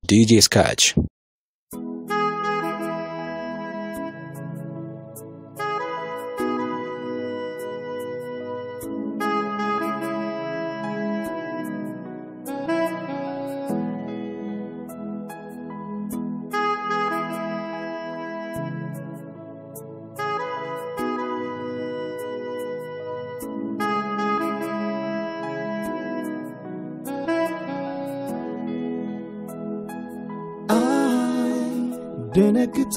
DJ Scratch. ደነግጥ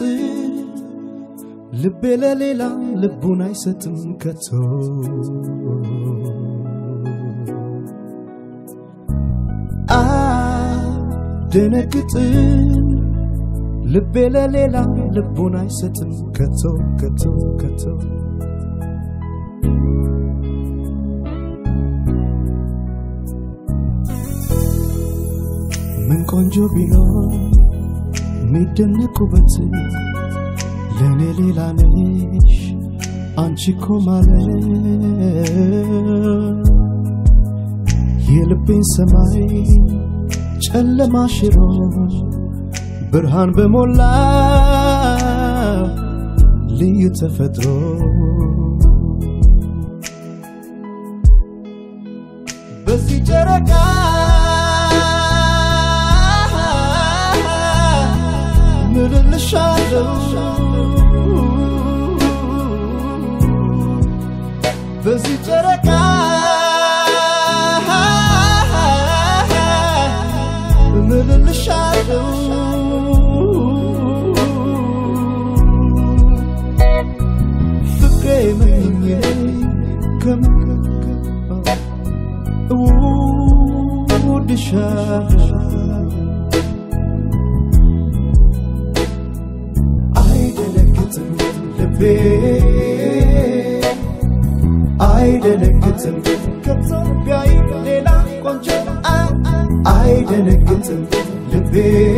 ልቤ ለሌላ ልቡን አይሰጥም ከቶ ደነግጥ ልቤ ለሌላ ልቡን አይሰጥም ከቶ ከቶ ከቶ ምን ቆንጆ ቢኖር የሚደነቁበት ለእኔ ሌላ ነሽ አንቺ እኮ ማለት የልቤን ሰማይ ጨለማ ሽሮ ብርሃን በሞላ ልዩ ተፈጥሮ በዚህ ጨረቃ ምልልሻለሁ በዚህ ጨረቃ ምልልሻለሁ ፍቅሬ መኘ ከምውድሻለሁ አይደነግጥም ልቤ አይደነግጥም ከኢትዮጵያዊ ሌላ ቆንጆ አይደነግጥም ልቤ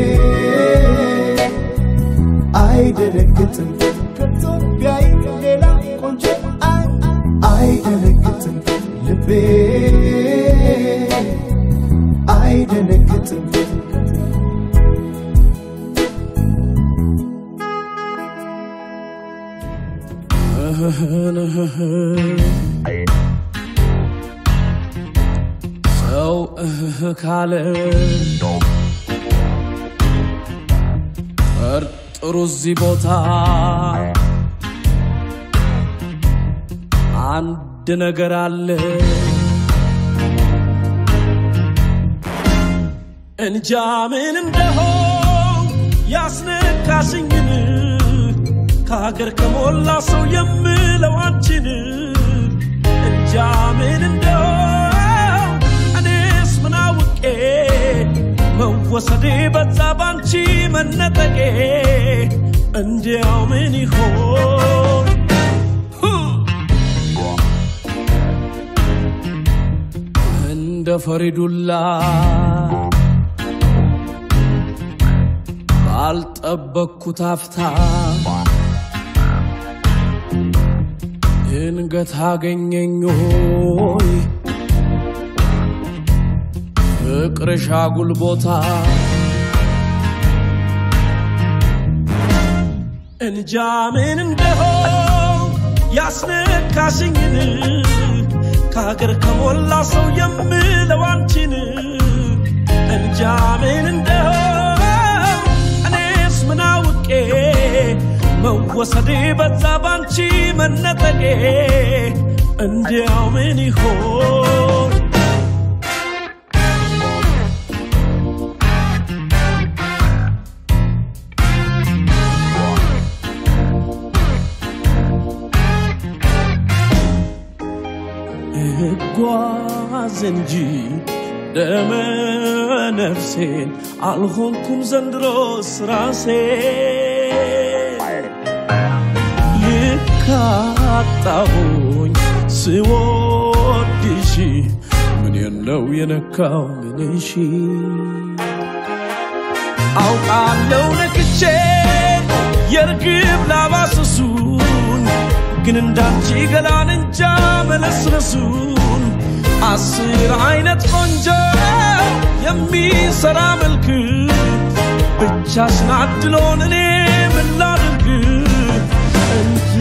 አይደነግጥም ከኢትዮጵያዊ ሌላ ቆንጆ አይደነግጥም ልቤ አይደነግጥም ሰው እህ ካለ ጠርጥሩ እዚህ ቦታ አንድ ነገር አለ እንጃ ምን እንደሆን ያስነካሽኝን ከሀገር ከሞላ ሰው የምለው አንቺን እንጃ ምን እንደሆን እኔስ ምን አውቄ መወሰዴ በዛ ባንቺ መነጠቄ እንዲያው ምን ይሆን እንደ ፈሪዱላ ባልጠበቅኩት አፍታ ድንገት አገኘኝ ሆይ ፍቅርሽ አጉል ቦታ እንጃ ምን እንደሆን ያስነካሽኝን ከሀገር ከሞላ ሰው የምለው አንቺን እንጃ ምን እንደሆን እኔስ ምን አውቄ መወሰዴ በዛ ባንቺ መነጠቄ እንዲያው ምን ይሆን እጓዝ እንጂ ደመ ነፍሴን አልሆንኩም ዘንድሮስ ራሴ ልካጣሁኝ ስወድሽ ምን ነው የነካው ምንሽ አውቃለው ነክቼ የርግብ ላባስሱን ግን እንዳንቺ ገላን እንጃ መለስለሱን አስር አይነት ቆንጆ የሚሰራ መልክ ብቻሽን አድሎን እኔ ምን ላድርግ እንጃ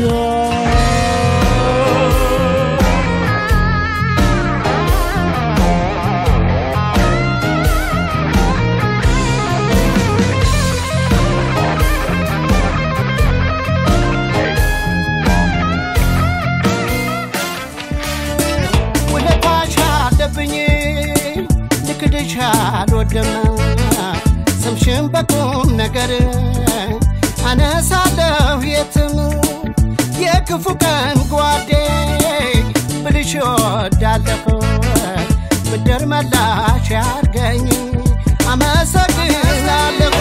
ውለታሽ አለብኝ ልክድሽ አልወድም ስምሽን በቁም ነገር አነሳለሁ የትም የክፉ ቀን ጓዴ ብልሽ ወዳለሁ ብድር መላሽ ያርገኝ አመሰግናለሁ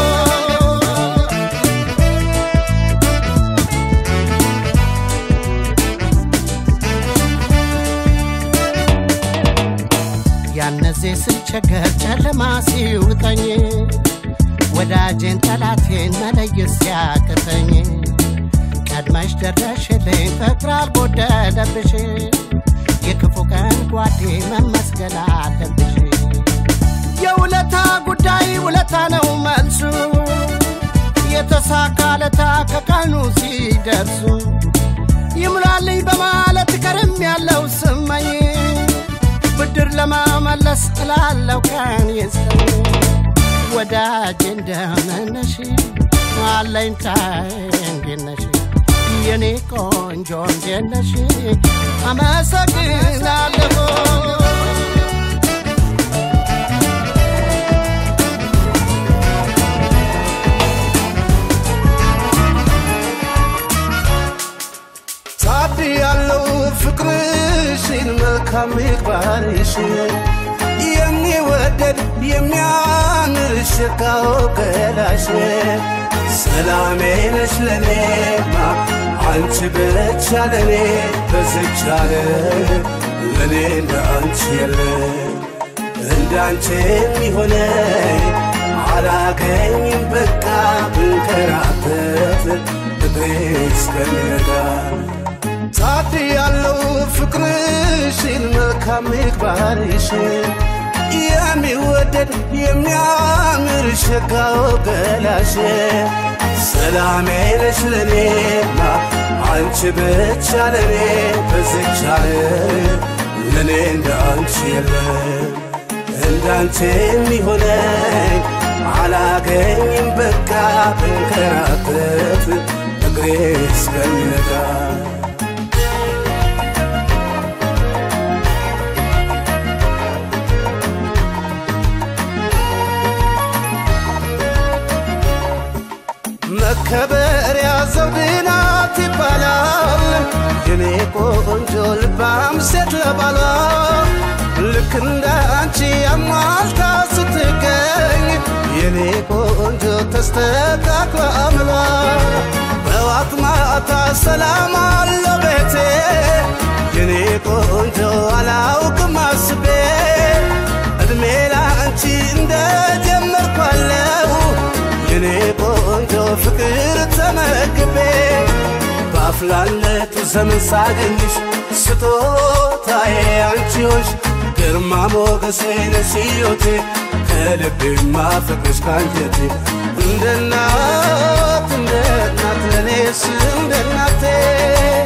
ያነዜ ስቸገር ጨለማ ሲውጠኝ ወዳጄን ጠላቴን መለየት ሲያቅተኝ ቀድመሽ ደረሽልኝ ፍቅር አልጎደለብሽ የክፉ ቀን ጓዴ መመስገን አለብሽ የውለታ ጉዳይ ውለታ ነው መልሱ የተሳካለታ ከቀኑ ሲደርሱ ይሙላልኝ በማለት ከርም ያለው ስመኝ ብድር ለመመለስ እላለው ቀን ይስጠኝ ወዳጅ እንደምነሽ አለኝታዬ እንዴት ነሽ የኔ ቆንጆ እንዴት ነሽ አመሰግናለሁ ሳቢ ያለው ፍቅርሽን መልካም ምግባርሽ የሚወደድ የሚያምር ሽታው ገላሽ ሰላሜ ነሽ ለኔማ አንቺ ብቻ ለኔ በዝቻለ ለኔ እንደ አንቺ የለ እንዳንቺ የሚሆነኝ አላገኝም በቃ ብንከራተት እግሬ እስከሚነጋ ታድ ያለው ፍቅርሽን መልካም ምግባርሽን የሚወደድ የሚያምር ሸጋው ገላሽ ሰላሜ ነሽ ለኔማ አንቺ ብቻ ለኔ በዝቻለ ለኔ እንደ አንቺ የለም እንዳንቺ የሚሆነኝ አላገኝም በቃ ብንከራተት እግሬ እስከሚነጋ መከበሪያ ዘውድ ናት ይባላል የኔ ቆንጆ ልባም ሴት ለባሏ ልክ እንደ አንቺ አሟልታ ስትገኝ የኔ ቆንጆ ተስተካክሎ አምሏ በዋት ማታ ሰላም አለው ቤቴ የኔ ቆንጆ አላውቅም አስቤ እድሜ ላንቺ እንደጀመርኳለው የኔ ቆንጆ ፍቅር ተመግቤ በአፍላነቱ ዘመን ሳገኝሽ ስጦታዬ አንቺ ሆንሽ ግርማ ሞገሴ ነሽ ሕይወቴ ከልቤ ማፈቅርሽ ካንጀቴ እንደ እናት እንደ እናት ለኔስ እንደ እናቴ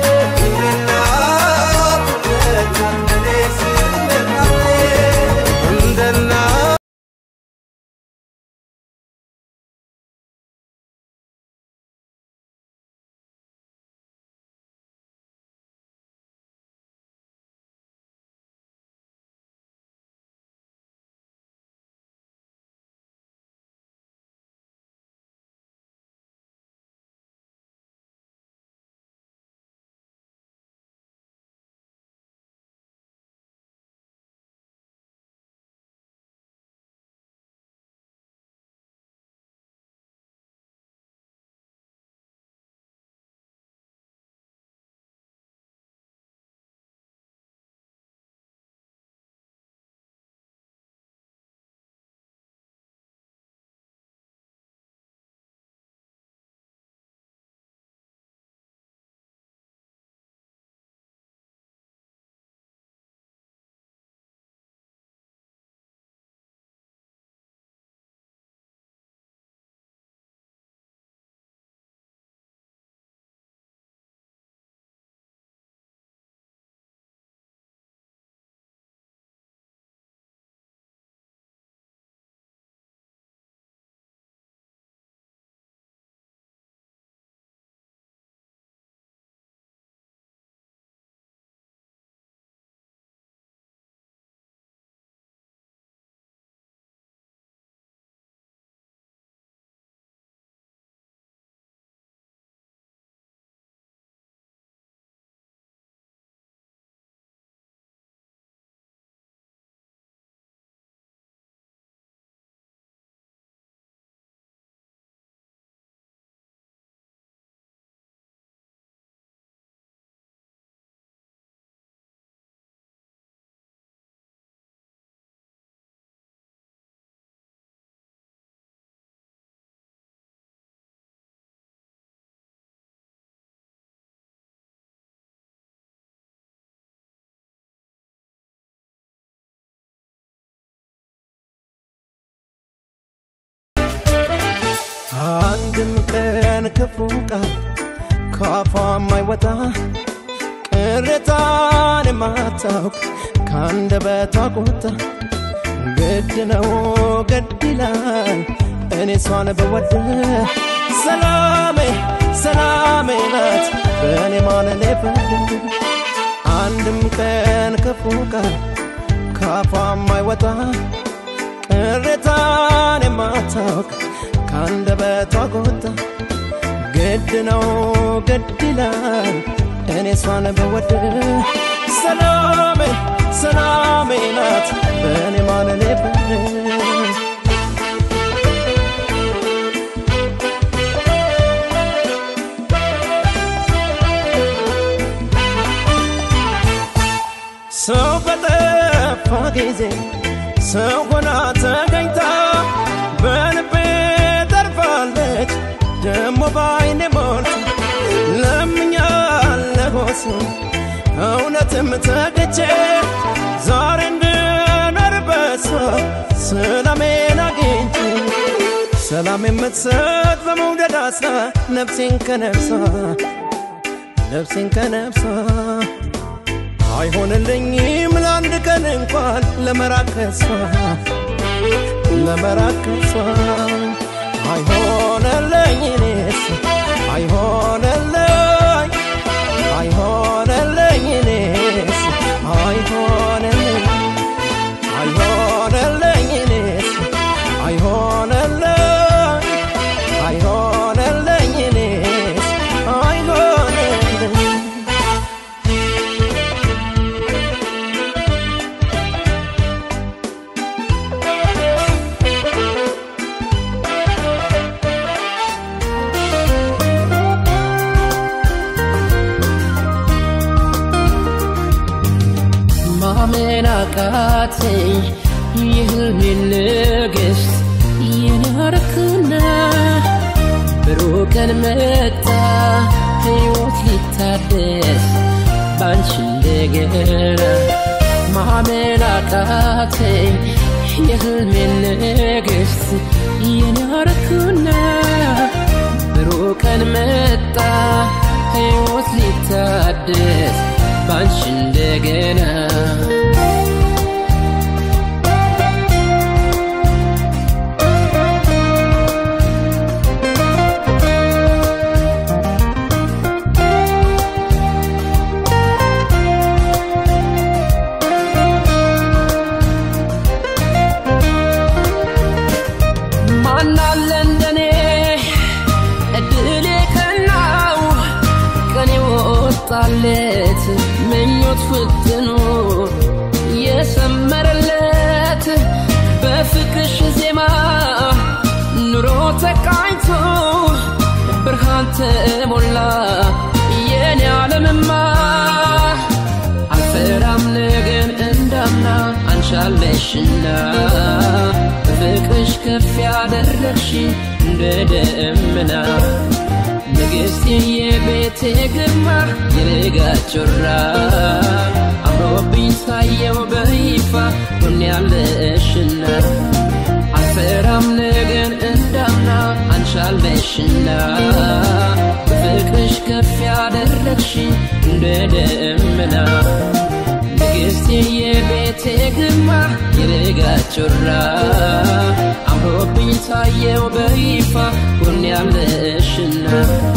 አንድም ቀን ክፉ ቃል ካፏ የማይወጣ ቅሬታን የማታውቅ ከአንደበቷ ቁጣ ግድ ነው ግድ ይላል እኔ እሷን ብወድ ሰላሜ ሰላሜ ናት በእኔ ማለሌ ፍርድ አንድም ቀን ክፉ ቃል ካፏ የማይወጣ ቅሬታን የማታውቅ ከአንደበቷ ቁጣ ግድ ነው ግድ ይላል እኔ እሷን ብወድ ሰላሜ ሰላሜ ናት በእኔ ማለሌ ፍርድ ሰው በጠፋ ጊዜ ሰው ሆና ተገኝታ በልቤ ተርፋለች ደሞ ባይኔ ሞልታ ለምኛለሁ እሱ እውነትም ተገቼ ዛሬ እንድኖር በሷ ሰላሜን አግኝቼ ሰላም የምትሰጥ በመውደድ አስራ ነፍሴን ከነፍሷ ነፍሴን ከነፍሷ አይሆንልኝም ለአንድ ቀን እንኳን ለመራቅ ከሷ ለመራቅ ከሷ አይሆንልኝ እኔስ አይሆንልኝ አይሆንልኝ እኔስ አይሆንልኝ አይሆንልኝ እኔስ አይሆንልኝ አይሆንልኝ እኔስ አይሆንልኝ ማመን አቃተኝ የህልሜን ንግሥት የናርክና ብሩህ ቀን መጣ ሕይወት ሊታደስ ባንቺ እንደገና ማመን አቃተኝ የህልሜን ንግሥት የናርክና ብሩህ ቀን መጣ ሕይወት ሊታደስ ባንቺ እንደገና ማናለ እንደኔ እድሌ ቀናው ቀን የወጣለት ምኞት ፍትኑ የሰመረለት በፍቅርሽ ዜማ ኑሮ ተቃኝቶ ብርሃን ተሞላ የኔ ዓለምማ አልፈራም ነገን እንዳምና አንሻለሽና በፍቅርሽ ከፍ ያደረግሽ እንደ ደመና ንግሥቴ የቤቴ ግርማ የልጋ ጮራ አምሮብኝ ሳየው በይፋ ሁን ያለሽና አልፈራም ነገን እንዳምና አንሻለሽና በፍቅርሽ ከፍ ያደረግሽ እንደ ደመና ንግሥቴ የቤቴ ግርማ የልጋ ጮራ አምሮብኝ ታየው በይፋ ሁን ያለሽና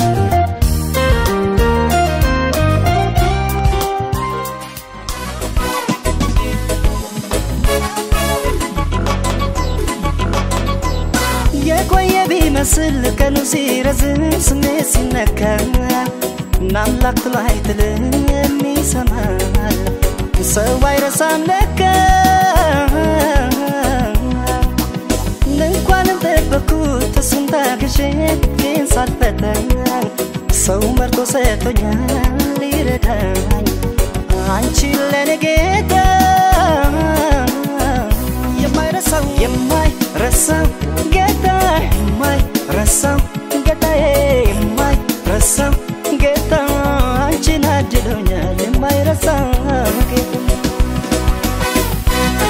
የቆየ ቢመስል ቀኑ ሲረዝም ስሜት ሲነካ ናምላክ ትሎ አይጥልም የሚሰማል ሰው አይረሳም ለካ እንኳንም ጠበኩት እሱን ታግሼ ግን ሳልፈተን ሰው መርጦ ሰጥቶኛል ሊረዳኝ አንቺ ለኔ ጌታ የማይረሳው የማይረሳው ጌታ የማይረሳው ጌታዬ የማይረሳው ጌታ አንቺን አድሎኛል የማይረሳው ጌታ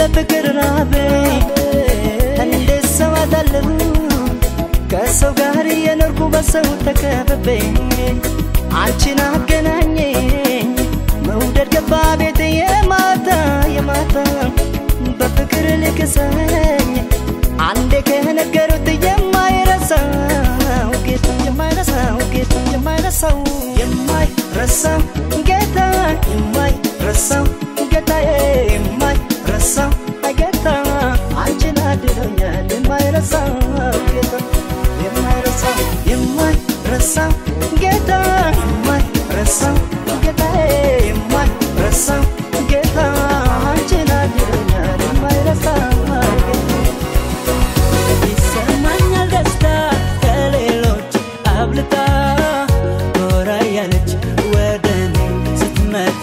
የፍቅር ራበኝ እንዴት ሰው አጣለሁ ከሰው ጋር የኖርኩ በሰው ተከበበኝ አንቺን አገናኘኝ መውደድ ገባ ቤት የማታ የማታ በፍቅር ልክሰኝ አንዴ ከነገሩት የማይረሳው ጌታ የማይረሳው ጌታ የማይረሳው የማይረሳው ጌታ የማይረሳው ጌታዬ የማይረሳው ጌታ አንቺን አድሎኛል የማይረሳው ጌታ የማይረሳው የማይረሳው ጌታ የማይረሳው ጌታዬ የማይረሳው ጌታ አንቺን አድሎኛል የማይረሳው ጌታ ይሰማኛል ደስታ ከሌሎች አብልጣ ጎራ ያለች ወደ እኔ ስትመጣ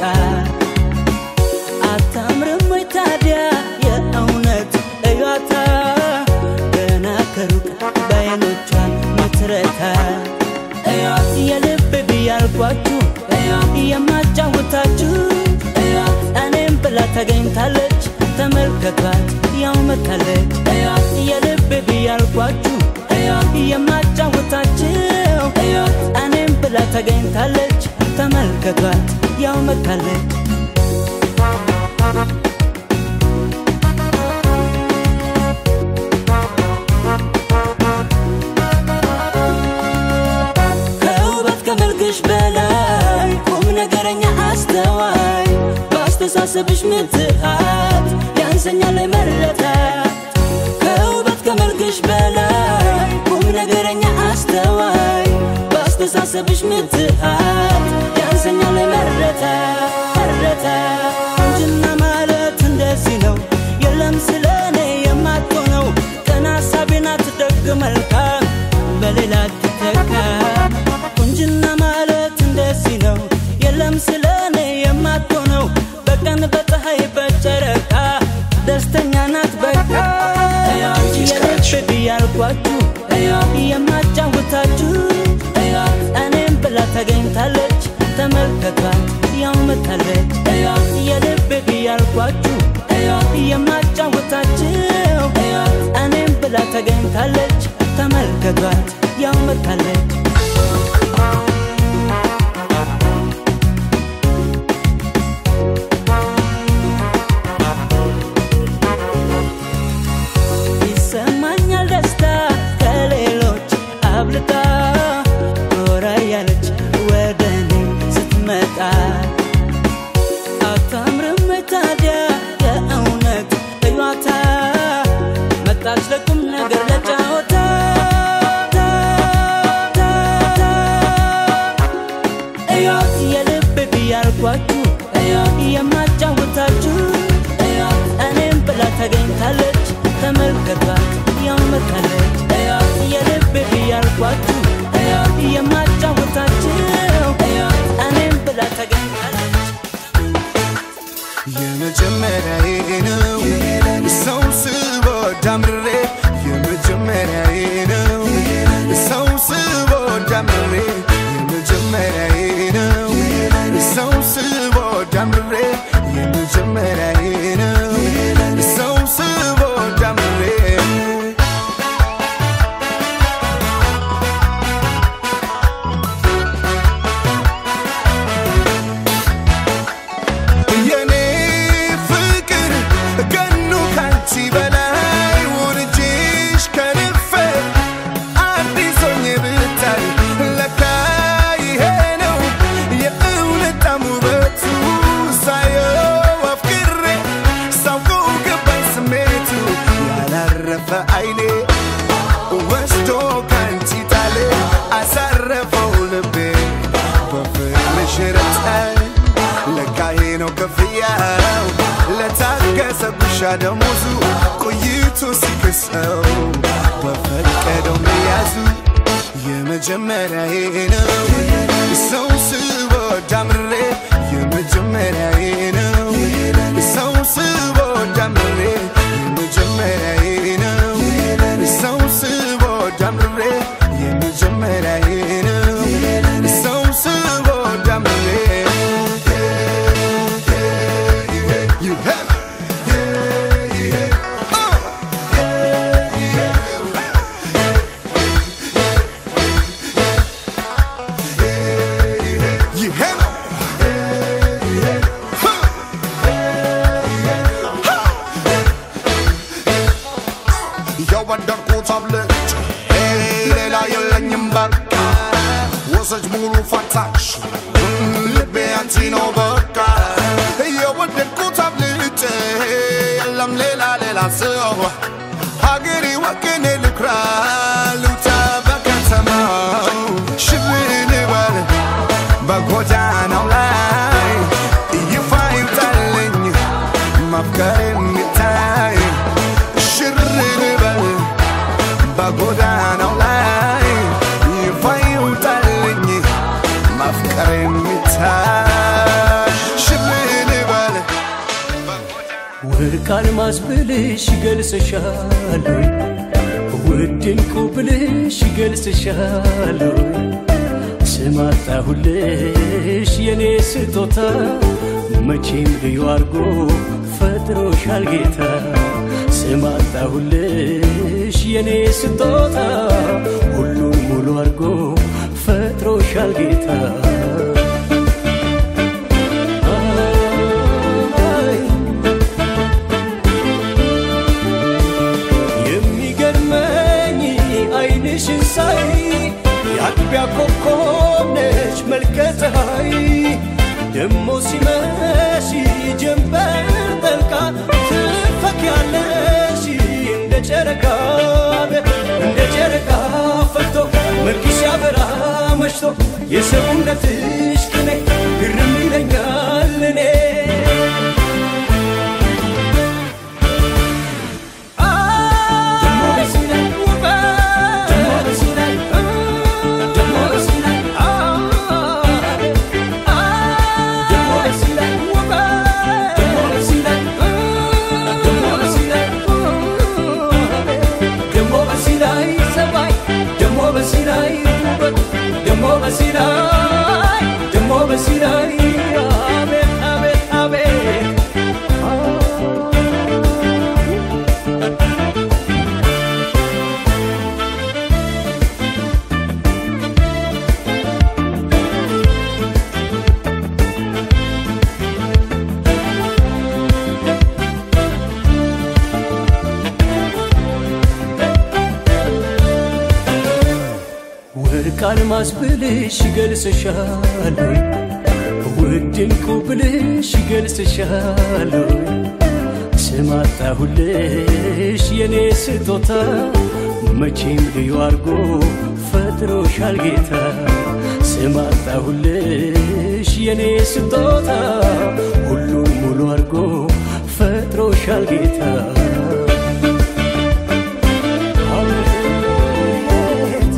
አታምርም ወይ ታዲያ የእውነት እዩዋታ ገና ከሩቅ በዓይኖቿ ምትረታ እዩዋት የልብ ብያልኳችሁ እዩዋት የማጫውታችሁ እዩዋት እኔም ብላ ተገኝታለች ተመልከቷት ያው መታለች እዩዋት የልብ ብያልኳችሁ እዩዋት የማጫውታችሁ እዩዋት እኔም ብላ ተገኝታለች ተመልከቷት ያው መታለች ከውበት ከመልክሽ በላይ ቁም ነገረኛ አስተዋይ በአስተሳሰብሽ ምትሃት ያንሰኛል ላይ መረታት ከውበት ከመልክሽ በላይ ቁም ነገረኛ አስተዋይ በአስተሳሰብሽ ምትሃት ያንሰኛል ላይ መረታት መረታት ቁንጅና ማለት እንደዚህ ነው የለም ስለ እኔ የማትሆነው ቀና ሀሳቤና ትደግ መልካም በሌላ ትተካ ቁንጅና ማለት እንደዚህ ነው የለም ስለ እኔ የማትሆነው በቀን በፀሐይ በጨረቃ ደስተኛ ናት በቃ የልብ ብያልኳችሁ የማጫውታችሁ እኔም ብላ ተገኝታለች ተመልከቷት ያው መታለች የልብ ብያልኳችሁ የማጫውታችሁ እኔም ብላ ተገኝታለች ተመልከቷት ያው መታለች ይሰማኛል ደስታ ከሌሎች አብልጣ ጎራ ያለች ወደ እኔ ስትመጣ አታምርም ወይ ታዲያ የእውነት እዩዋታ መጣች ለቁም ነገር ለጫወታ እዩዋት የልብ ብያልኳችሁ እዩዋት የማጫውታችሁ እዩዋት እኔም ብላ ተገኝታለች ተመልከቷት ያው መታለች እዩዋት የልብ ብያልኳችሁ እዩዋት የማጫውታችሁ እዩዋት እኔም ብላ ተገኝታለች የመጀመሪያዬ ነው ሰው ስወድ አምርሬ የመጀመሪያዬ ነው ሰው ስወድ አምርሬ የመጀመሪያዬ ነው ሰው ስወድ አምርሬ የመጀመሪያዬ ነው ሰው ስወድ አምርሬ የኔ ፍቅር ገኑ ካንቺ በላይ ወርጄሽ ከልፌ አዲስ ሆኜ ብታይ ለካ ይሄ ነው የእውነት ጣም ውበቱ ሳየው አፍቅሬ ሳውቀው ገባኝ ስሜቱ ያላረፈ አይኔ ወስዶ ካንቺ ጣሌ አሳረፈው ልቤ በፍቅርሽ ረታኝ ለካ ይሄ ነው ክፍያው ለታገሰ ጉሻ ደሞዙ ቆይቶ ሲክሰው በፈቀደው መያዙ የመጀመሪያዬ ነው ሰው ስወድ አምሬ የመጀመሪያዬ ነው ሰው ስወድ አምሬ የመጀመሪያዬ ነው ሰው ስወድ አምሬ የመጀመሪያዬ ነው ሰው ስወድ አምሬ You have ረሳሽ ልቤ አንቺ ነው በቃ የወደድኩት አብልጬ የለም ሌላ ሌላ ሰው ሀገሬ ወገኔ ልኩራ ልውጣ በከተማው ሽብን በል በጎዳናው ላይ ይፋ ይውጣልኝ ማፍቀር የሚታይ ሽር በል በጎዳናው ላይ ይፋ ይውጣልኝ ማፍቀር የሚታይ ሽብን በል ወርቅ አልማዝ ብልሽ ይገልጽሻል ወይ? ውድ ዕንቁ ብልሽ ይገልጽሻል ወይ? ስም አጣሁልሽ የኔ ስጦታ መቼም ልዩ አርጎ ፈጥሮሻል ጌታ ስም አጣሁልሽ የኔ ስጦታ ሁሉን ሙሉ አርጎ ፈጥሮሻል ጌታ አይ የሚገርመኝ አይንሽን ሳይ የአጥቢያ ኮከብ ነች መልከ ፀሐይ ደሞ ሲመሽ ጀንበር ጠልቃ ትፈኪያለሽ እንደ ጨረቃ እንደ ጨረቃ ፈክቶ መልክሽ ያበራ መሽቶ የሰውነትሽ ቅኔ ግርም ይለኛል እኔ ደሞ በሲራይ አቤት አቤት አቤት ወርቅ አልማዝ ብልሽ ይገልጽሻል ወይ? ውድ ዕንቁ ብልሽ ይገልጽሻል ወይ? ስም አጣሁልሽ የኔ ስጦታ መቼም ልዩ አርጎ ፈጥሮሻል ጌታ ስም አጣሁልሽ የኔ ስጦታ ሁሉን ሙሉ አርጎ ፈጥሮሻል ጌታ አቤት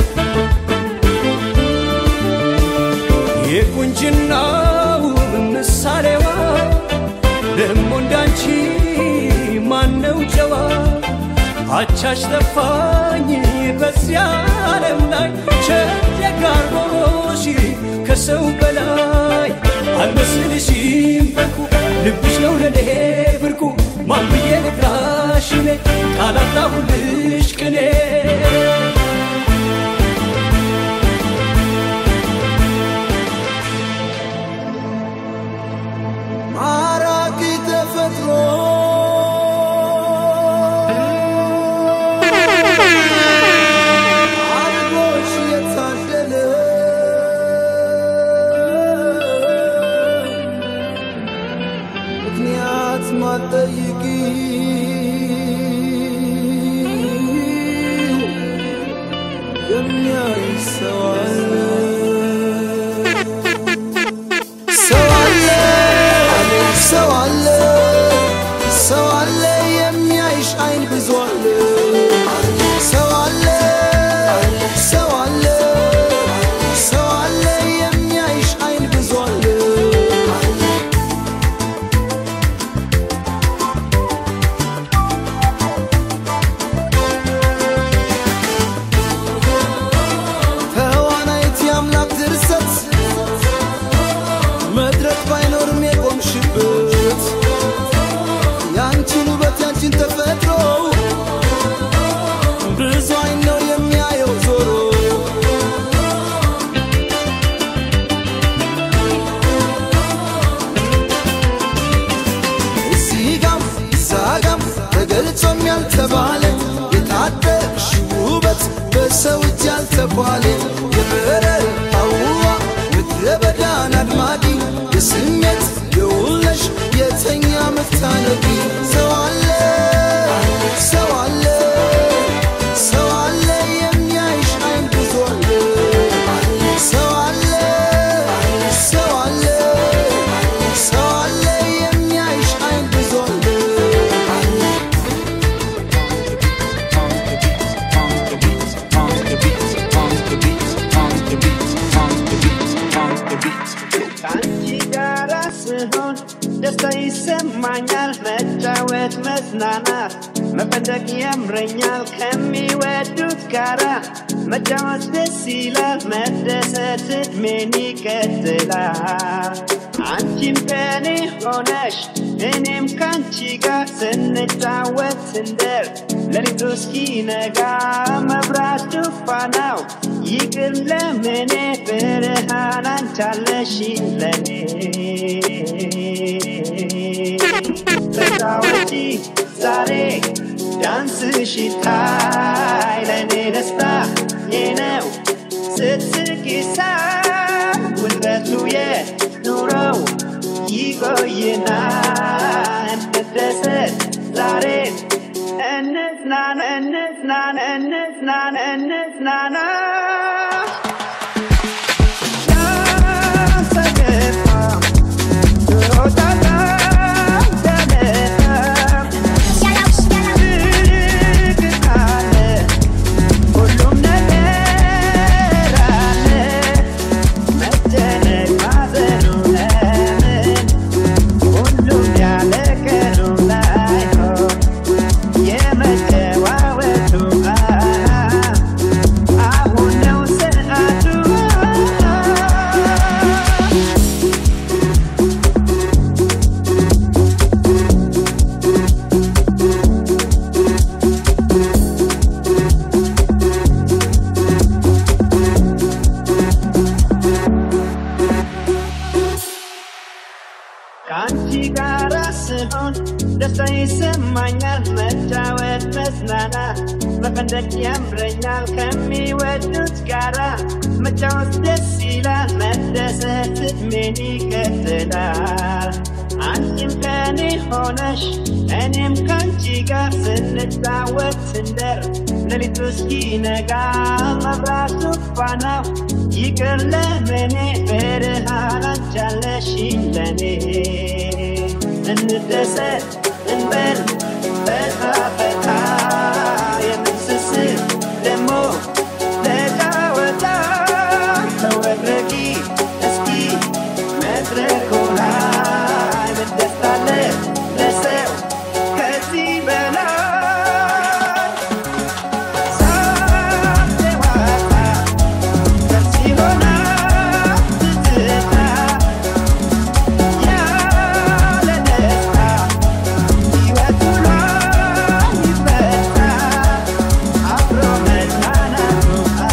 የቁንጅናው ምሳሌዋ ደሞ እንዳንቺ ማነው ጨዋ አቻሽ ጠፋኝ በዚያ ዓለም ላይ ቸደጋርቦሽ ከሰው በላይ አልመስልሽም በርኩ ልብሽ ነው ለኔ ብርቁ ማን ብዬ ልጥራሽ እኔ ቃላጣሁልሽ ቅኔ ማራኪ ተፈጥሮ አድርጎሽ የታደለ ምክንያት ማጠይቂ ስታነቂ ሰው አለ ሰው አለ ሰው አለ የሚያይሽ አይን ብዙ አለ ሰው አለ ሰው አለ ሰው አለ የሚያይሽ አይን ብዙ አለ ከአንቺ ጋር ስሆን ደስታ ይሰማኛል፣ መጫወት መዝናናት መፈንደቅ ያምረኛል። ከሚወዱት ጋራ መጫወት ደስ ይላል፣ መደሰት እድሜን ይቀጥላል። አንቺም ከኔ ሆነሽ እኔም ከአንቺ ጋር ስንጫወት ስንደር ሌሊቱ እስኪነጋ መብራቱ ፋናው ይቅር ለምኔ ብርሃን አንቻለሽኝ ለኔ ተጫወቺ ዛሬ ዳንስሽ ይታይ ለኔ ደስታ የነው ስትስቂ ሳይ ውጥረቱ የኑሮው ይቆይና እንደሰት ዛሬ እንዝናና እንዝናና እንዝናና እንዝናና ሁሉም ነገር አለ መጨነቅ ማዘኑ ለምን ሁሉም ያለ ቀኑ ላይሆን የመጨዋወቱ አሁን ነው ሰዓቱ ከአንቺ ጋር ስሆን ደስታ ይሰማኛል፣ መጫወት መዝናናት መፈንደቅ ያምረኛል። ከሚወዱት ጋራ መጫወት ደስ ይላል፣ መደሰት እድሜን ይቀጥላል። አንቺም ከኔ ሆነሽ እኔም ከአንቺ ጋር ስንጫወት ስንደር ሌሊቱ እስኪነጋ መብራቱ ፋናው ይቅር ለምኔ ብርሃን አንቻለሽኝ ለኔ እንደሰት እንበል ፈታ ፈታ የምንስስር ደሞ ለጫወታ ተወረቂ እስኪ መድረኩ ላይ ምን ደስታ አለ ለሰው ከዚህ በላይ ሳትዋጣ ደስ ይሆናል ትዝታ ያለ ደስታ ሕይወት ውሎ ይፈታ አብሮ መዝናናቱ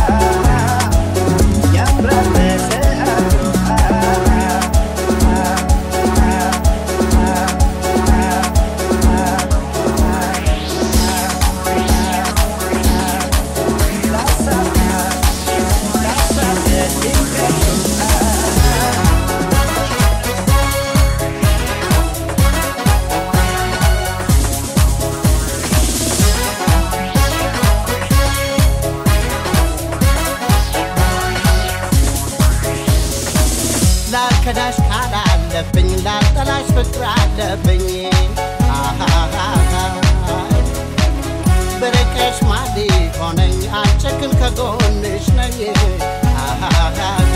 ያምራል በሰዓቱ ላልከዳሽ ቃል አለብኝ ላልጠላሽ ፍቅር አለብኝ አሃሃሃ። ብርቅሽ ማን ሆነኝ አልቸክን ከጎንሽ ነኝ አሃሃሃ።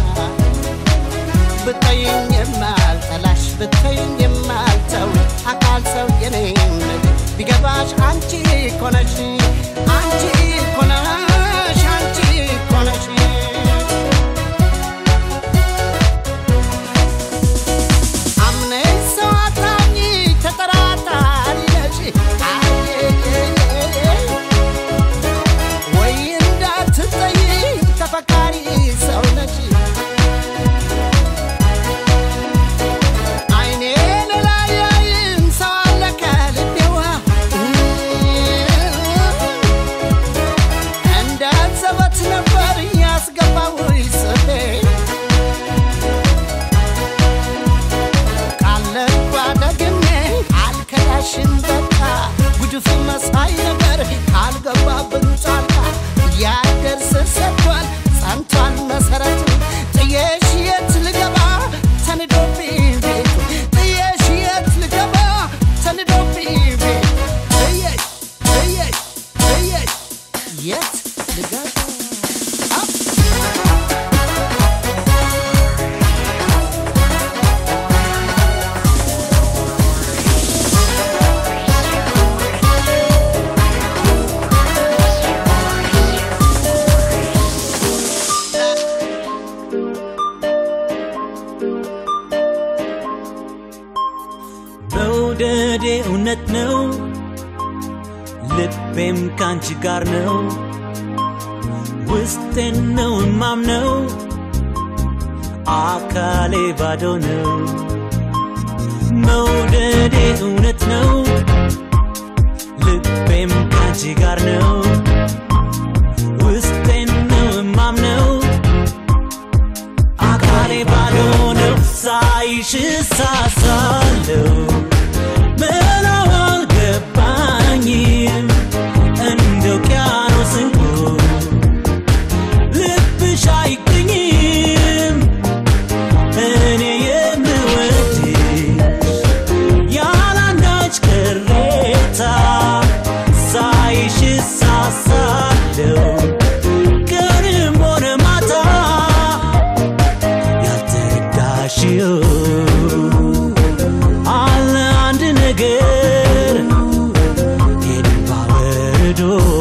ብጠይኝ የማልጠላሽ ብትይኝ የማልተው አካል ሰው የኔም ቢገባሽ አንቺ ኮነሽ አንቺ ኮነሽ አንቺ ኮነሽ አምነሽ ሰው አታምኚ ተጠራጣሪ ነሽ ወይ እንዳትጠይ ተፈካሪ ሰው ነሽ አይኔን ላያይም ሰው አለ ከልቤዋ መውደዴ እውነት ነው ልቤም ካንቺ ጋር ነው ውስጤን ነው እማምነው አካሌ ባዶ ነው መውደዴ እውነት ነው ልቤም ካንቺ ጋር ነው ውስጤን ነው እማምነው አካሌ ባዶ ነው ሳይሽ እሳሳለሁ ምለው አልገባኝም እንደ ውቅያኖስ እንቁ ልብሽ አይገኝም እኔ የምወድሽ ያላንዳች ቅሬታ ሳይሽ እሳሳለሁ ቀንም ሆነ ማታ ያልተረዳሽው አለ አንድ ነገር የልባ በረዶ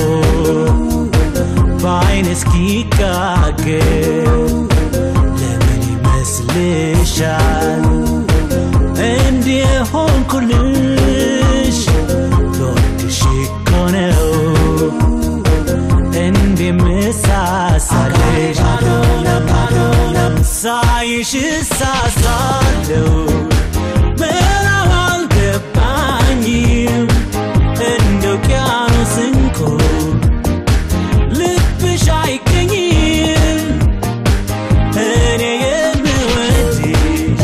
በአይን እስኪጋገር ለምን ይመስልሻል እንዲህ ሆንኩልሽ ልወድሽ እኮ ነው እንዲህ ምሳሳልሽ ሳይሽ እሳሳለሁ ምዕራብ አልገባኝም እንደ ውቅያኖስ እንቁ ልብሽ አይገኝም እኔ የምወድሽ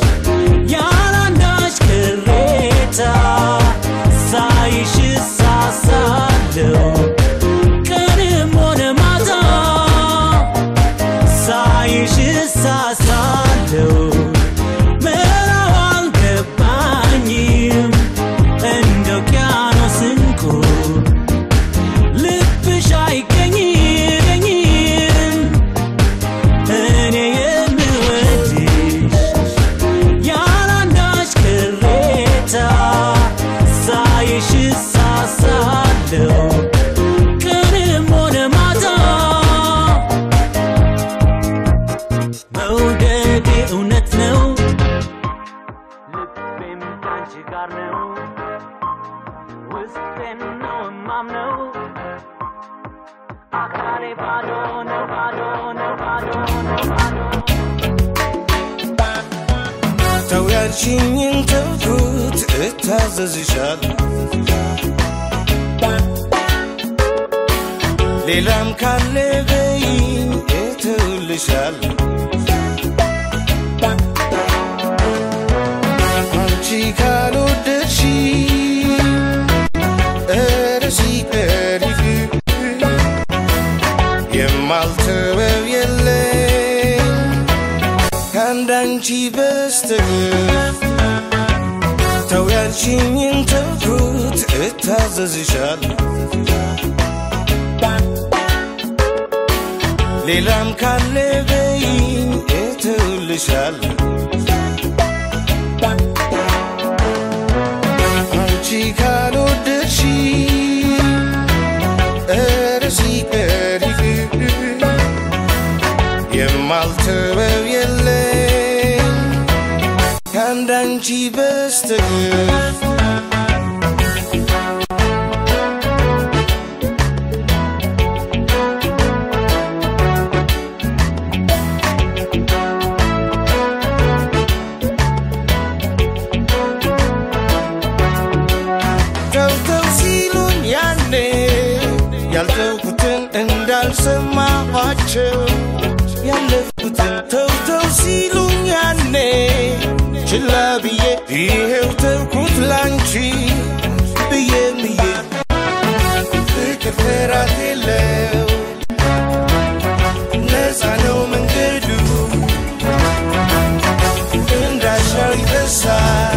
ያላንዳች ቅሬታ ሳይሽ እሳሳለሁ ቀንም ሆነ ማታ ሳይሽ እሳሳለሁ ምዕራብ አልገባኝም እንደ ውቅያኖስ እንቁ ልብሽ አይገኝም እኔ የምወድሽ ያላንዳች ቅሬታ ሳይሽ እሳሳለሁ ቀንም ሆነ ማታ መውደዴ እውነት ነው ልቤም ካንቺ ጋር ነው ውስጤን ነው እማምነው አካሌ ባዶ ነው ባዶ ነው ባዶ ነው ባዶ ተው ያልሽኝን ተውኩት እታዘዝሻለሁ ሌላም ካለ በይኝ እተውልሻለሁ አንቺ ካልወደድሽ ኧረ ሲቀር ይቅር የማልተወው የለኝ ከአንዳንቺ በስተቀር ተው ያልሽኝን ተውኩት እታዘዝሻለሁ ሌላም ካለ በይኝ እተውልሻለሁ አንቺ ካልወደድሽ ኧረ ሲቀር ይቅር የማልተወው የለኝ ከአንዳንቺ በስተቀር ተውተው ሲሉኝ ያኔ ያልተውኩትን እንዳልሰማኋቸው ያለፍኩትን ተውተው ሲሉኝ ያኔ ችላ ብዬ ይሄው ተውኩት ላንቺ ብዬ ብዬ ፍቅር ፍራት የለው ነፃ ነው መንገዱ እንዳሻው ይፈሳል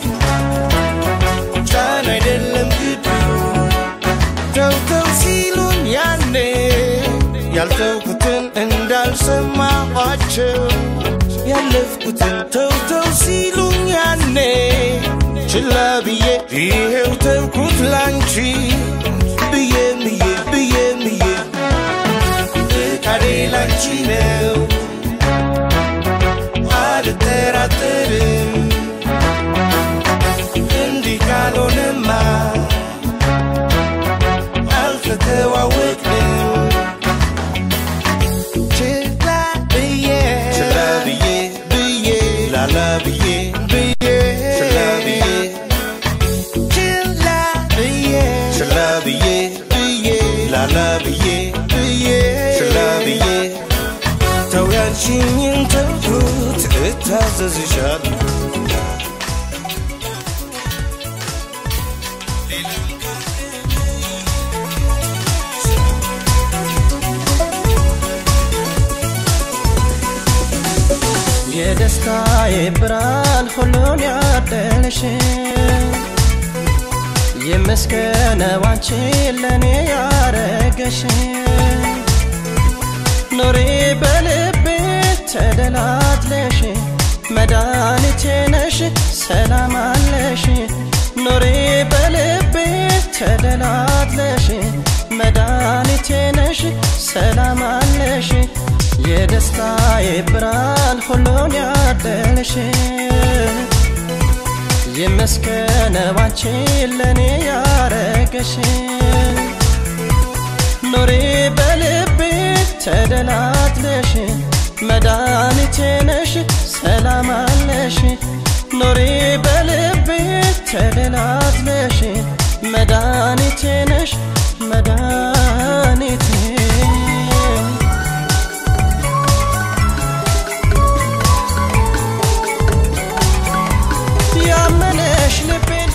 ጫን አይደለም ግዱ ተውተው ሲሉኝ ያኔ ያልተውኩትን እንዳልሰማኋቸው ያለፍኩትን ተውተው ሲሉኝ ያኔ ችላ ብዬ ይሄው ተውኩት ላንቺ ብዬ ብዬ ብዬ ብዬ ፍቃዴ ላንቺ ነው አልጠራጠርም እንዲህ ካሎ ተዋወቅን ችላ ብዬ ችላ ብዬ ብዬ ላላ ብዬ ብዬ ችላ ብዬ ችላ ብዬ ችላ ብዬ ብዬ ላላ ብዬ ብዬ ችላ ብዬ ተው ያልሽኝን ተውኩት እታዘዝሻለሁ የደስታዬ ብርሃን ሁሉን ያደለሽ የመስከነው አንቺ ለእኔ ያረገሽ ኑሪ በልቤ ተደላትለሽ መድኃኒቴ ነሽ ሰላም አለሽ ኑሪ በልቤ ተደላትለሽ መድኃኒቴ ነሽ ሰላም አለሽ የደስታዬ ብርሃን ሁሉን ያደለሽ የመስከነው አንቺ ለእኔ ያረገሽ ኑሪ በልቤ ተደላትለሽ መድኃኒቴ ነሽ ሰላም አለሽ ኑሪ በልቤ ተደላትለሽ መድኃኒቴ ነሽ መድኃኒቴ ያመነሽ ልቤን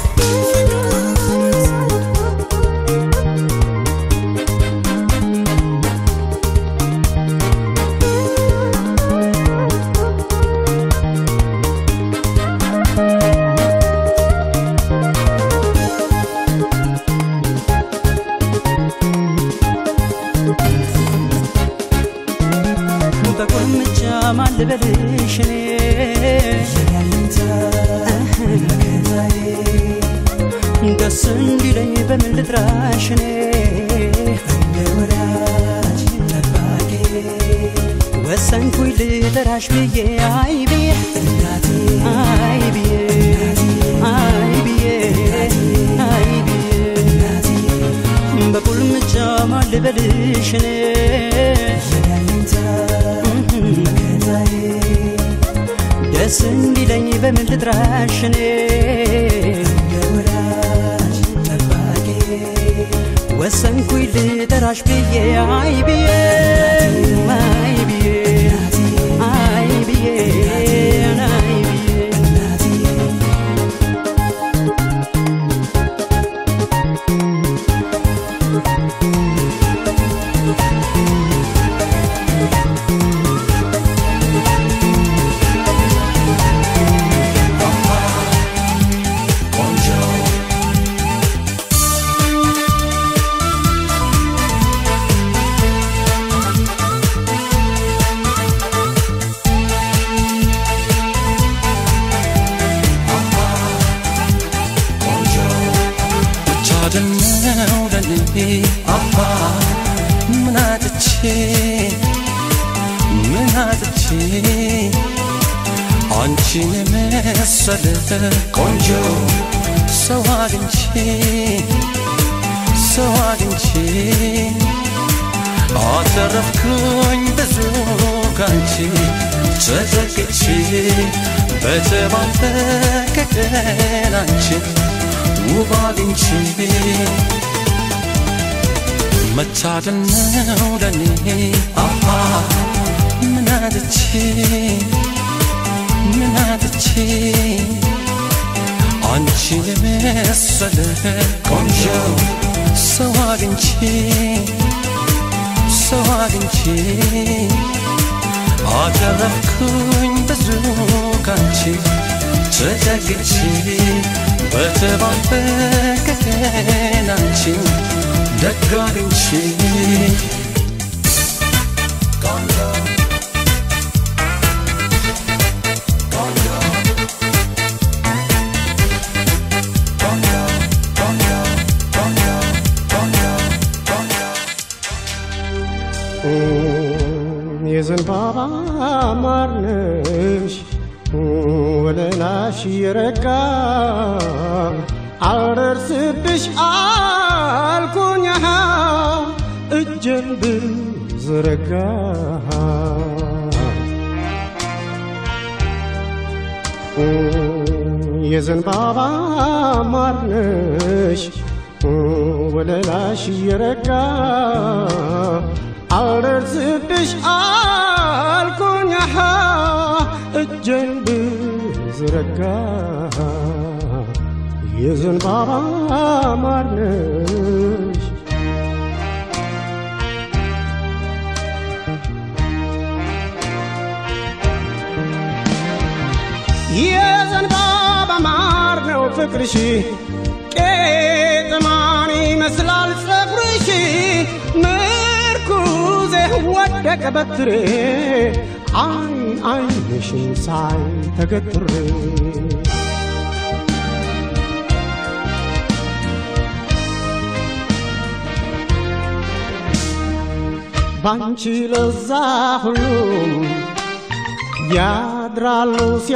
በቁልምጫ ማን ልበልሽ እኔ ደስ እንዲለኝ በምን ልጥራሽ እኔ ወሰንኩኝ ልጠራሽ ብዬ አይ ብዬ አይ ብዬ አይ ብዬ አይ ብዬ በቁልምጫ ማን ልበልሽ እኔ ደስ እንዲለኝ በምን ልጥራሽ እኔ ወሰንኩኝ ልጠራሽ ብዬ አይ ብዬ አይ ብዬ አይ ብዬ አይ ብዬ ብቻ ደነው ለኔ አባ ምን አጥቼ ምን አጥቼ አንቺን የመሰለ ቆንጆ ሰው አግኝቼ ሰው አግኝቼ አተረፍኩኝ ብዙ ካንቺ ተዘግቼ በተባረከ ቀን አንቺን ውብ አግኝቼ መታደል ነው ለኔ አሃ ምን አጥቼ ምን አጥቼ አንቺን የመሰለ ቆንጆ ሰው አግኝቼ ሰው አግኝቼ አተረፍኩኝ ብዙ ካንቺ ተጠግቼ በተባበቀ ቀን አንቺን ደግ አግኝቼ የዘንባባ ማርነሽ ወለላሽ የረጋ አልደርስብሽ አልኩኝ አሃ እጄን ብዘረጋ የዘንባባ ማርነሽ ወለላሽ እየረጋ አልደርስብሽ አልኩኝ አሃ እጄን ብዘረጋ የዘንባባ ማርነሽ የዘንባባ ማር ነው ፍቅርሽ ቄጥማን ይመስላል ጸጉርሽ ምርኩዜ ወደቀ በትሬ አይን አይንሽን ሳይ ተገትሬ ባንቺ ለዛ ሁሉም ያድራሉ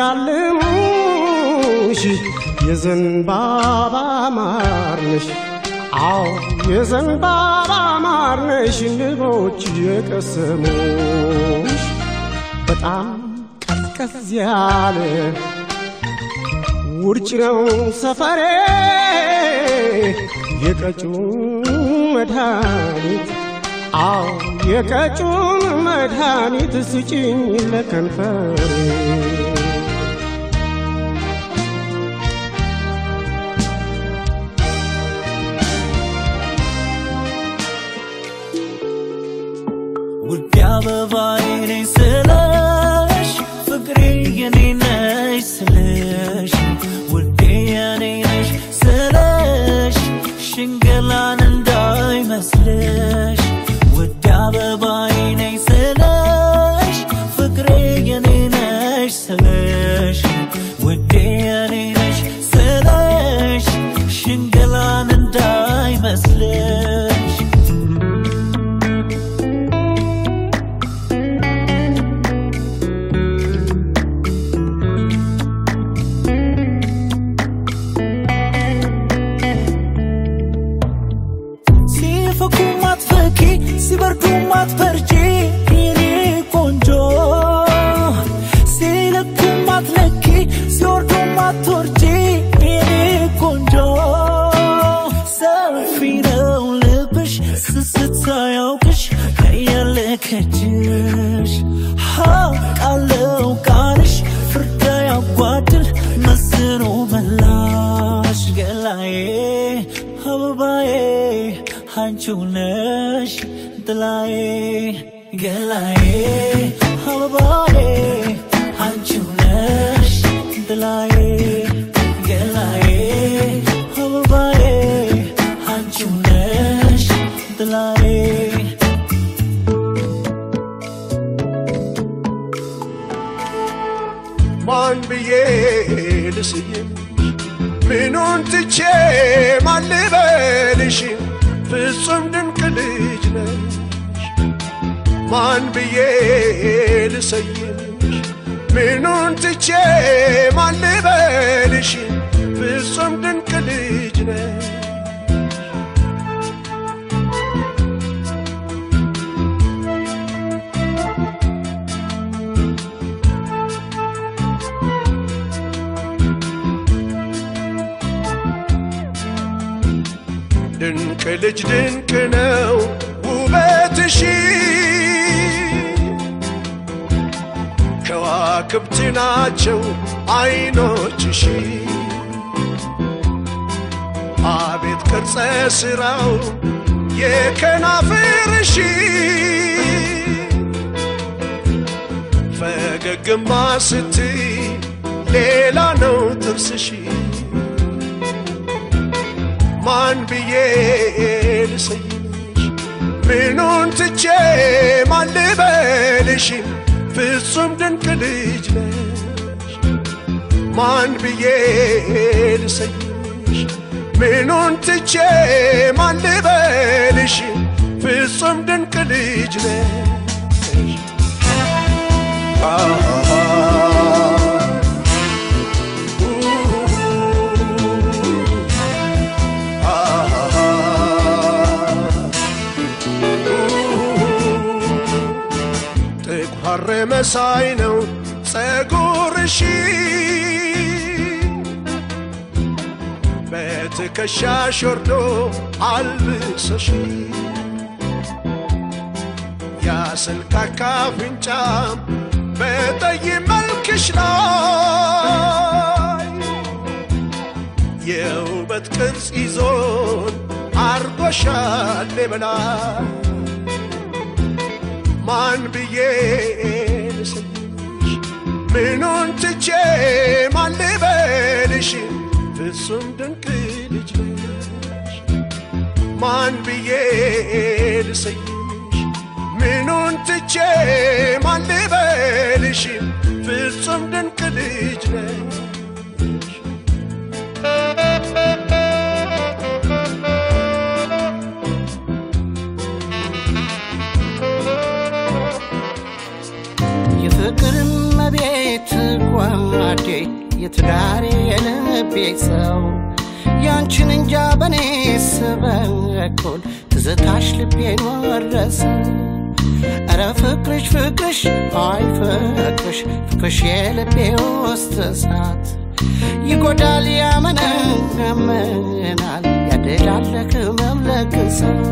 ሲያልሙሽ የዘንባባ ማርነሽ አዎ የዘንባባ ማርነሽ ንቦች የቀሰሙሽ በጣም ቀዝቀዝ ያለ ውርጭ ነው ሰፈሬ የቀጩን መድኃኒት አዎ የቀጩን መድኃኒት ስጭኝ ለከንፈሬ ውድ አበባዬ ነኝ ስለሽ ፍቅሬ የኔ ነሽ ስለሽ ውዴ የኔ ነሽ ስለሽ ሽንገላን እንዳይመስልሽ ውድ አበባዬ ነኝ ስለሽ ፍቅሬ የኔ ነሽ ስለሽ ውዴ የኔ ነሽ ስለሽ ሽንገላን እንዳይመስልሽ ሲፈኩ ማትፈኪ ሲበርዱ ማትበርጂ የኔ ቆንጆ ሲለኩ ማትለኪ ሲወርዱ ማትወርጂ የኔ ቆንጆ ሰፊ ነው ልብሽ ስስት ሳያውቅሽ ከያለ ከጅሽ ሀቃለው ቃልሽ ፍርዳ ያጓድል መስኖ መላሽ ገላዬ አበባዬ አንቺው ነሽ ጥላዬ ገላዬ አበባዬ አንቺው ነሽ ጥላዬ ገላዬ አበባዬ አንቺው ነሽ ጥላዬ ማን ብዬ ልስይም ምኑን ትቼ ማን ልበልሽ ፍጹም ድንቅ ልጅ ነሽ ማን ብዬ ልሰይምሽ ምኑን ትቼ ማን ልበልሽ ፍጹም ድንቅ ልጅ ነሽ ድንቅ ልጅ ድንቅ ነው ውበትሽ ከዋክብት ናቸው አይኖችሽ አቤት ቅርጸ ስራው የከናፍርሽ ፈገግማ ስትይ ሌላ ነው ጥርስሽ ማን ብዬ ልሰይምሽ ምኑን ትቼ ማን ልበልሽ ፍጹም ድንቅ ልጅ ነሽ ማን ብዬ ልሰይምሽ ምኑን ትቼ ማን ልበልሽ ፍጹም ድንቅ ልጅ ነሽ መሳይ ነው ጸጉርሽ በትከሻሽ ወርዶ አልብሰሽ ያስልካካ አፍንጫም በጠይ መልክሽ ላይ የውበት ቅርጽ ይዞን አርጎሻል በላይ ማን ብዬ ልስልሽ ምኑን ትቼ ማን ልበልሽ ፍጹም ድንቅ ልጅ ነሽ ማን ብዬ ልሰይሽ ምኑን ትቼ ማን ልበልሽ ፍጹም ድንቅ ልጅ ነሽ የፍቅር መቤት ጓዴ የትዳሬ የልቤ ሰው ያንቺን እንጃ በኔ ስበኩል ትዝታሽ ልቤን ወረሰ እረ ፍቅርሽ ፍቅርሽ አይ ፍቅርሽ ፍቅርሽ የልቤ ውስጥ እሳት ይጎዳል ያመነምናል ያደላል ህመም ለግሳት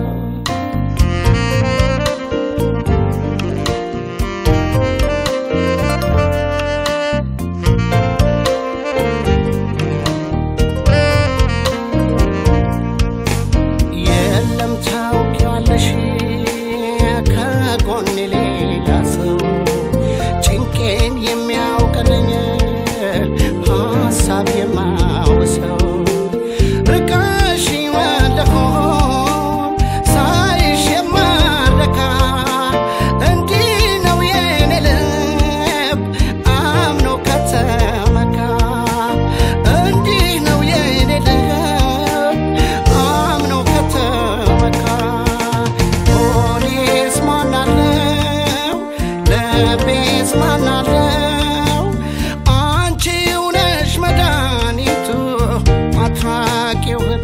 የለም ታውቂዋለሽ ከጎኔ ሌላ ሰው ጭንቄን የሚያውቅልኝ ሀሳብ የማውሰው ርቀሽ ወለሆም ሳይሽ የማረካ እንዲህ ነው የኔ ልብ አምኖ ከተመካ እንዲህ ነው የኔ ልብ አምኖ ከተመካ ፖሊስ ማናለው ልቤስ ማናለው አንቺው ነሽ መድኃኒቱ አትራቂው እህቱ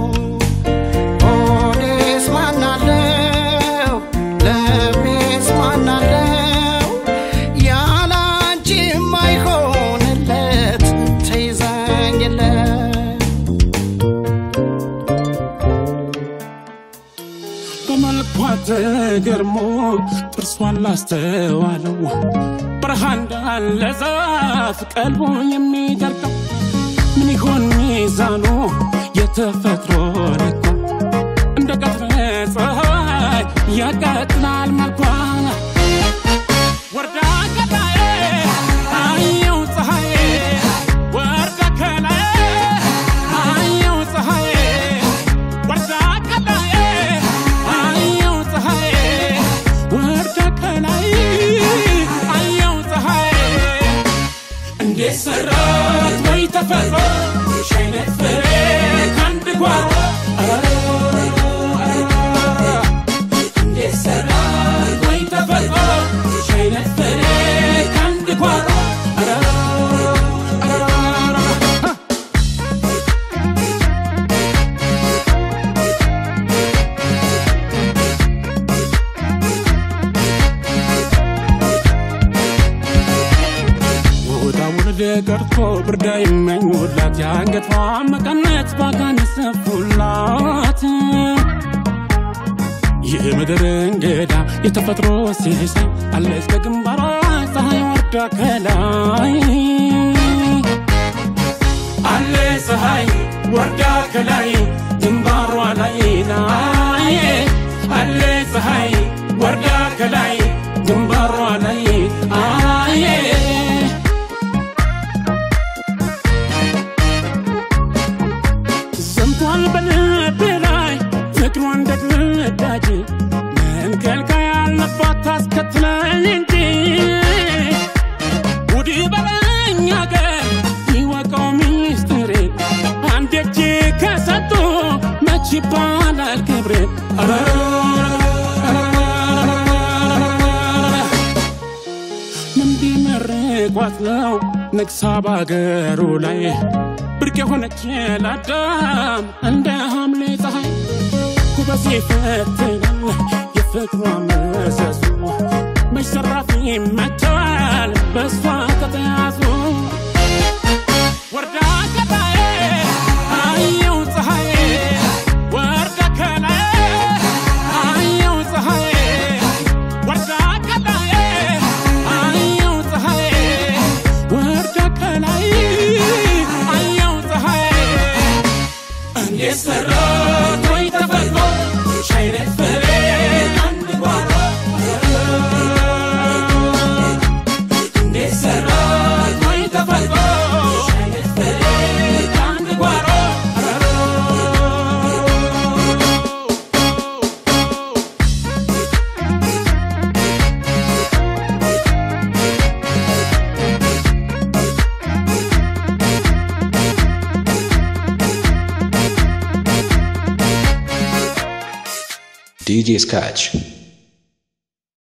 ፖሊስ ማናለው ልቤስ ማናለው ያለ አንቺ የማይሆንለት ተይዘኝለት በመልኳ ተገርሞ ጥርሷን ላስተዋለው በረሃ እንዳለ ዛፍ ቀልቦ የሚደርቀው ምን ይሆን ሚዛኑ የተፈጥሮ ልኳ እንደ ቀትረ ፀሐይ ያቀጥናል መልኳ ወርዳ ከላይ አየው ፀሐይ ወርዳ ከላይ አየው ፀሐይ ወርዳ ከላይ አየው ፀሐይ ወርዳ ከላይ አየው ፀሐይ እንዴት ሰራት ወይ ተፈጥሮ ይሽ አይነት ፍሬ ከአንድ ጓሮ እንዴት ሰራት ወይ ተፈጥሮ ይሽ አይነት ፍሬ ከአንድ ጓሮ ውጣ ውረድ ቀርቶ ብርዳ የማይሞላት የአንገቷ መቀነት ባጋን ሰፉላት የምድር እንግዳ የተፈጥሮ ሲሳይ አለች ከግንባሯ ፀሐይ ወርዳ ከላይ አለ ፀሐይ ወርዳ ከላይ ግንባሯ ላይ ላይ አለ ፀሐይ ወርዳ ከላይ ግንባሯ ላይ አየ ዘምቷል በልቤ ላይ ፍቅሯ እንደ ግዳጅ መንከልካይ ያለባት ታስከትለኝ እንጂ ውድ በለኝ አገር ይወቀው ሚስጥሬ አንድ እጅ ከሰጡ መች ይባላል ክብሬ ምን ቢመርቋት ነው ነግሳ ባገሩ ላይ ብርቅ የሆነች ለአዳም እንደ ሐምሌ ፀሐይ ኩበስ ይፈትናል የፍቅሯ መሰሱ ዘራፊ መጥተዋል በእሷ ከተያዙ ወርዳ ከላይ አየው ፀሐይ ወርዳ ከላይ አየው ፀሐይ ወርዳ ከላይ አየው ፀሐይ ወርዳ ከላይ አየው ፀሐይ እንዴት ሰራት ወይ ተፈጥሮ ሻይነት ፍሬ አንድ ጓሮ እንዴት ሰራት ወይ ተፈጥሮ ሻይነት ፍሬ አንድ ጓሮ DJ Scratch.